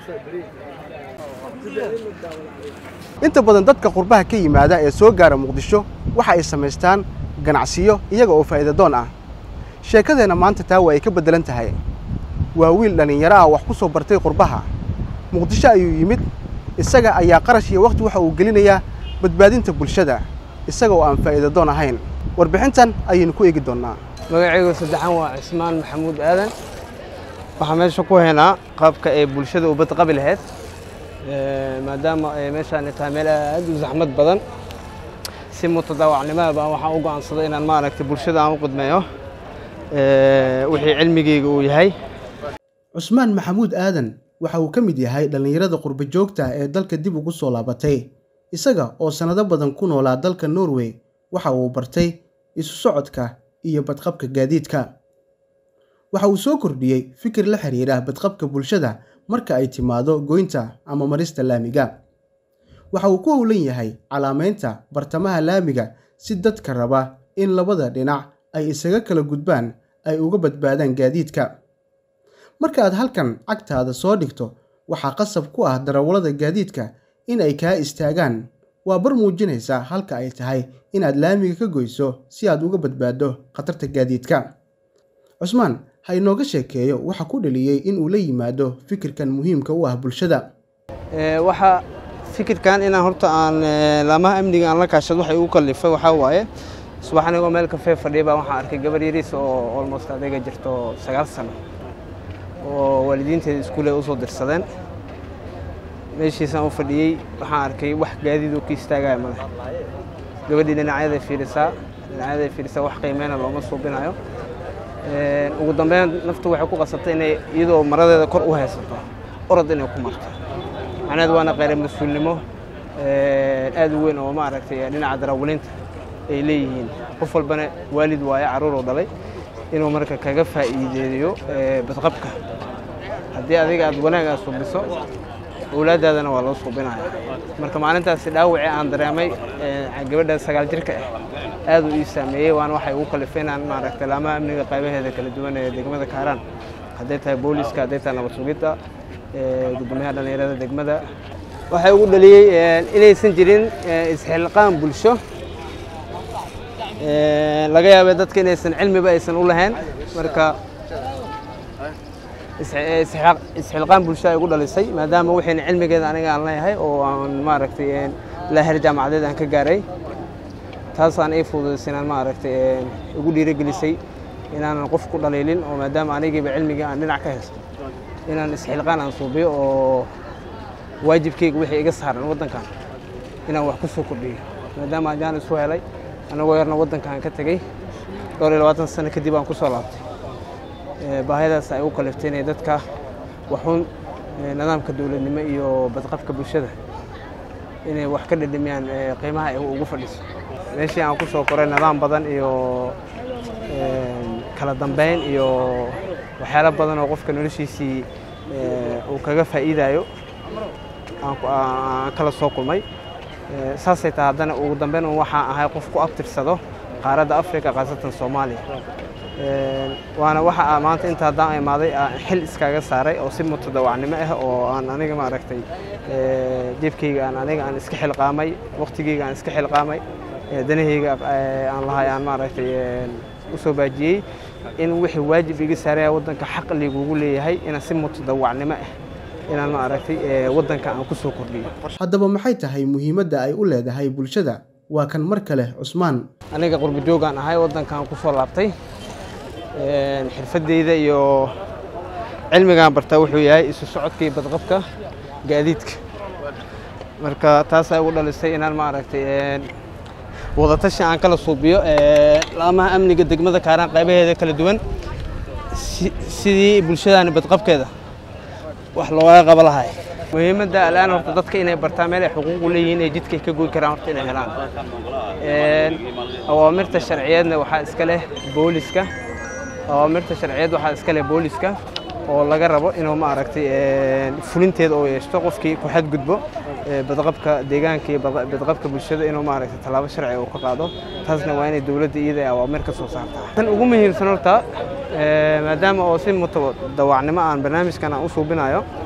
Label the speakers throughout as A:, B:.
A: inta badan dadka qurbaha ka yimaada ee soo gaara muqdisho waxa ay samaystaan ganacsiyo iyaga oo faa'iida doon ah sheekadeenna maanta taa waa ay ka beddelan tahay waa wiil dhallinyaro ah wax ku soo bartay qurbaha muqdisho ayuu yimid isaga ayaa qarash iyo wakhti waxa uu gelinayaa badbaadinta bulshada isaga oo aan faa'iida doon ahayn warbixintan ayaynu ku eegi doonnaa
B: magacaygu saddexan waa cismaan maxamuud aadan waxaan meesha ku haynaa qaabka ay bulshada u badqabi lahayd maadaama ay meeshaan tahay meel aad u zaxmad badan si mutadaawacnimada baan waxaan u go'aansaday inaan maaragtay bulshada aan u qudmeeyo wixii cilmigeyga uu yahay
A: cusmaan maxamuud aadan waxa uu ka mid yahay dhallinyarada qurba joogta ee dalka dib ugu soo laabatay isaga oo sannado badan ku noolaa dalka norway waxa uu bartay isu socodka iyo badqabka gaadiidka waxa uu soo kordhiyey fikir la xiriira badqabka bulshada marka ay timaado goynta ama marista laamiga waxa uu ku howlan yahay calaamaynta bartamaha laamiga si dadka raba in labada dhinac ay isaga kala gudbaan ay uga badbaadaan gaadiidka marka aad halkan cagtaada soo dhigto waxaa qasab ku ah darawallada gaadiidka in ay kaa istaagaan waa bar muujinaysa halka ay tahay inaad laamiga ka goyso si aad uga badbaaddo khatarta gaadiidka cusmaan ha inooga sheekeeyo waxa ku dhaliyey in uu la yimaado fikirkan muhiimka u ah bulshada
B: waxa fikirkan inaan horta aan laamaha amniga aan la kaashado waxay ugu kallifay waxaa waaye subax anigoo meel kafee fadhiya baa waxaan arkay gabar yariis oo almost adayga jirto sagaal sano oo waalidiinteeda iskuule usoo dirsadeen meeshiisaan u fadhiyey waxaan arkay wax gaadiid oo ka istaagaya male gabadhii dhinacyaday fiirisaa dhinacyaday fiirisaa wax qiimeyna looma suubinayo ugu dambeyn naftu waxay ku qasabtay inay iyadoo maradeeda kor u haysato orod inay ku marto macnaheed waana qayra mas-uulnimo aad u weyn oo maaragtay dhinaca daraawilinta ay leeyihiin qof walbana waalid waaye carruuruu dhalay inuu marka kaga faa'iideeyo badqabka haddii adiga aad wanaag aad suubiso awlaaddaadana waa loo suubinaya marka maalintaasi dhaawacii aan dareemay gabadha sagaal jirka ah aad uu ii saameeyey waana waxay ugu kalifay inaan maaragtay laamaha amniga qaybaheeda kala duwan ee degmada kaaraan hadday tahay booliska hadday tahay nabad sugidda gudoomiyaha dhallinyarada degmada waxay ugu dhaliyey inaysan jirin isxilqaan bulsho laga yaabay dadka inaysan cilmiba aysan u lahayn marka isxilqaan bulsho ay ugu dhalisay maadaama waxayna cilmigeeda aniga aan leeyahay oo aan maaragtay laahir jaamacadeed aan ka gaaray taasaan ii fududaysay inaan maaragtay igu dhiirigelisay inaanan qof ku dhaliilin oo maadaama anigiiba cilmigii aan dhinac ka haysto inaan isxilqaan aan suubiyo oo waajibkeyga wixii iga saaran waddankan inaan wax ku soo kordhiyo maadaama ajaan isu helay anagoo yarna waddankaan ka tegey dhowr iyo labaatan sano kadib aan ku soo laabtay baahiyadaas ay u kaliftay inay dadka waxuun nidaamka dowladnimo iyo badqabka bulshada inay wax ka dhedhimiyaan qiimaha ay ugu fadhiso meeshii aan ku soo koray nidaam badan iyo kala dambeyn iyo waxyaalo badan oo qofka noloshiisii uu kaga faa'iidayo aan kala soo kulmay saasay tahay haddana ugu dambeyn un waxaan ahay qof ku abtirsado qaaradda africa khaasatan soomaaliya waana waxa maanta inta haddaan imaaday aan xil iskaga saaray oo si mutadawacnimo ah oo aan aniga maaragtay jeebkayga aan aniga aan iska xilqaamay waqtigeyga aan iska xilqaamay danahayga aan lahay aan maaragtay u soo baajiyey in wixii waajib iga saaraya waddanka xaq ligugu leeyahay inaan si mutadawacnimo ah inaan maaragtay waddanka aan ku soo kordhiyo
A: haddaba maxay tahay muhiimadda ay u leedahay bulshada waa kan mar kale cusmaan
B: aniga qurba joogaan ahay waddankaan ku soo laabtay xirfadeyda iyo cilmigaan bartaa wuxuu yahay isu socodka iyo badqabka gaadiidka marka taasaa ugu dhalisay inaan maaragtay wadatashi aan kala suubiyo laamaha amniga degmada kaaraan qaybaheeda kala duwan sidii bulshadaani badqabkeeda wax looga qaba lahay muhiimadda al'aan horta dadka inay bartaan meel ay xuquuq u leeyihiin ee jidka ay ka goy karaan horta inay helaan awaamirta sharciyeedna waxaa iska leh booliska awaamirta sharciyeed waxaa iska leh booliska oo laga rabo inuu maaragtay fulinteeda oo yeeshto qofkii ku xadgudbo badqabka deegaanka iyo badqabka bulshada inuu maaragtay tallaabo sharci uu ka qaado taasna waa inay dowladda iyada awaamir ka soo saartaa tan ugu muhiimsan horta maadaama oo si mutadawacnimo aan barnaamijkan aan u suubinayo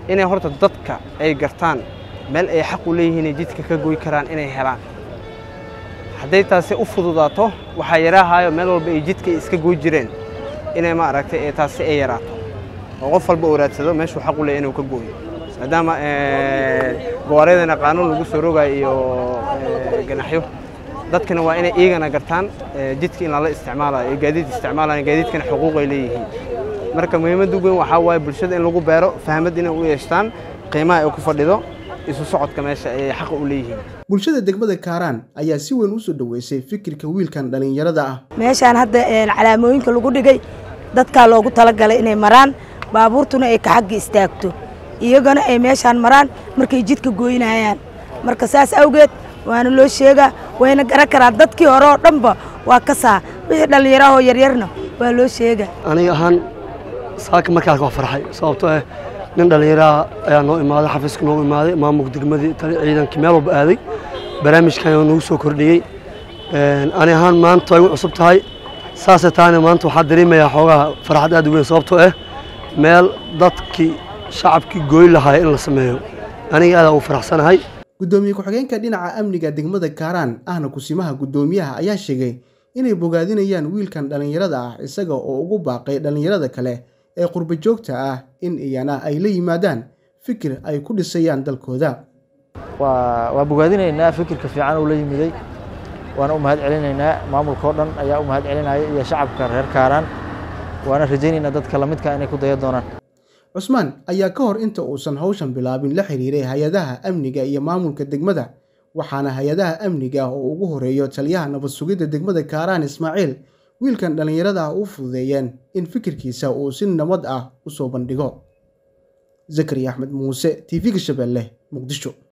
B: inay horta dadka ay gartaan meel ay xaq u leeyihiin jidka ka goy karaan inay helaan hadday taasi u fududaato waxaa yaraahayo meel walba ay jidka iska goy jireen inay ma aragtay taasi ay yaraato oo qof walba uu raadsado meeshuu xaq u leeyahy inuu ka gooyo maadaama gawaaryadana qaanuun lagu soo rogayo iyo ganaxyo dadkana waa inay iyagana gartaan jidka in lala isticmaalayo iyo gaadiid isticmaalayo gaadiidkana xuquuq ay leeyihiin marka muhiimadda ugu weyn waxaa waaye bulshada in lagu beero fahmad inay u yeeshtaan qiimaha ay ku fadhido isu socodka meesha ay xaqa u leeyihiin
A: bulshada degmada kaaraan ayaa si weyn u soo dhoweysay fikirka wiilkan dhallinyarada ah
C: meeshaan hadda calaamooyinka lagu dhigay dadkaa loogu talagalay inay maraan baabuurtuna ay ka xagga istaagto iyagana ay meeshaan maraan markay jidka gooynayaan marka saas awgeed waana loo sheegaa wayna garan karaa dadkii hore oo dhanba waa ka saa wixii dhallinyarahoo yaryarna waa loo sheegaa
D: aniga ahaan saaka markaas waa farxay sababtoo ah nin dhallinyaraha ayaa noo imaaday xafiiska noogu imaaday maamulka degmadii ciidankii meel walba aaday barnaamijkan nagu soo kordhiyey ani ahaan maanta way u cusub tahay saasay tahayna maanta waxaa dareemayaa xoogaha farxad aad u weyn sababtoo ah meel dadkii shacabkii gooy lahaaya in la sameeyo aniga aad ugu faraxsanahay
A: guddoomiye ku-xigeenka dhinaca amniga degmada kaaraan ahna kusimaha guddoomiyaha ayaa sheegay inay bogaadinayaan wiilkan dhallinyarada ah isaga oo ugu baaqay dhallinyarada kale ee qurba joogta ah in iyana ay la yimaadaan fikir ay ku dhisayaan dalkooda
E: waa bogaadinaynaa fikirka fiican uu la yimiday waana u mahad celinaynaa maamulka oo dhan ayaa u mahad celinaya iyo shacabka reer kaaraan waana rajaynaynaa dadka lamidka inay ku daya doonaan
A: cusmaan ayaa ka hor inta uusan hawshan bilaabin la xiriiray hay-adaha amniga iyo maamulka degmada waxaana hay-adaha amniga oo ugu horeeyo taliyaha nabad sugidda degmada kaaraan ismaaciil wiilkan dhallinyarada ah u fududeeyeen in fikirkiisa uu si nabad ah u soo bandhigo zakariya axmed muuse t v-ga shabeelle muqdisho